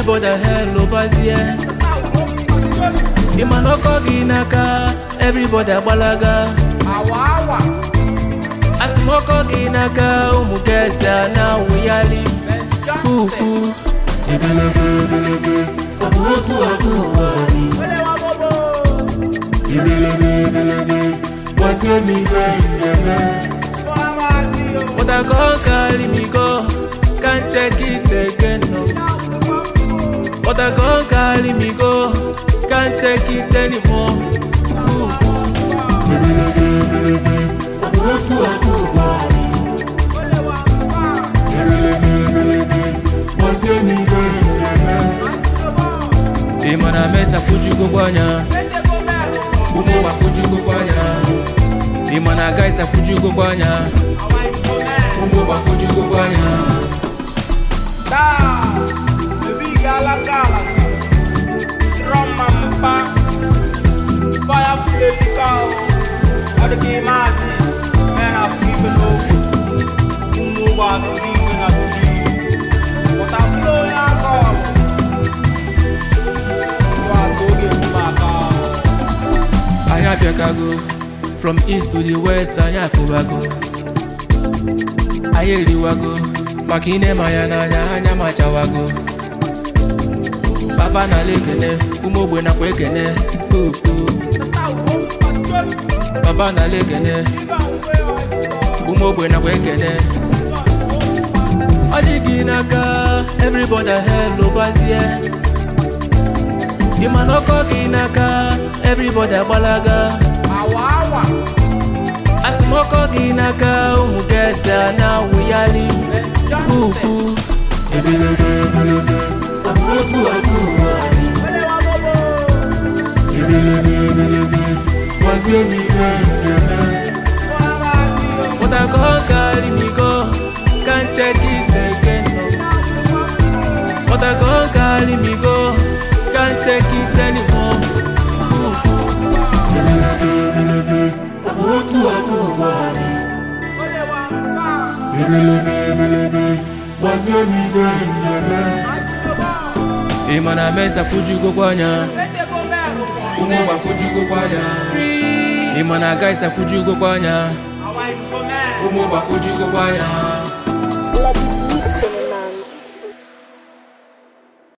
everybody hello bazie ịma na ọkọ gị n'aka everybody agbalaga asị m ọkọ gị n'aka ụmụ gesi a na-awụyali kuku ebelebe ebelebe ọ bụ otu aka ụwa anyị ebelebe ebelebe gwazie m ife ndeme But I can't carry me go, can't take it again no. But I can't carry me go, can't take it anymore. Ooh, ooh. ebelebe ebelebe ọ bụ otu aka ụwa anyị ebelebe ebelebe gwazie m ife ndeme Ịma na mesa fujugo gbanya, ụmụ ụwa fujugo gbanya. Ịma na gaisa fujugo gbanya, ụmụ ụwa fujugo gbanya. Anyị abịakago, from east to the west anyị akụbago. Anyị eriwago, maka ine ma ya n'anya anya machawago. Papa na-ala ekene, ụmụ ogbe nakwa ekene. Ooh, ooh. Papa na-ala ekene, ụmụ ogbe nakwa ekene. Ọ dị gị n'aka, everybody hello gbazie. Ịma na ọkọ gị n'aka, everybody agbalaga. Asị m ọkọ gị n'aka, ụmụ gesi a na-awụyali. Kuku, ebelebe ebelebe ọ bụ otu aka ụwa anyị ebelebe ebelebe gwazie m ife ndeme but I can't carry me go, can't take it again no. But I can't carry me go, can't take it anymore. Kuku. ebelebe ebelebe ọ bụ otu aka ụwa anyị ebelebe ebelebe gwazie m ife ndeme Ịma na mesa fujugo gbanya, ụmụ ụwa fujugo gbanya. Ịma na gaisa fujugo gbanya, ụmụ ụwa fujugo gbanya. Let's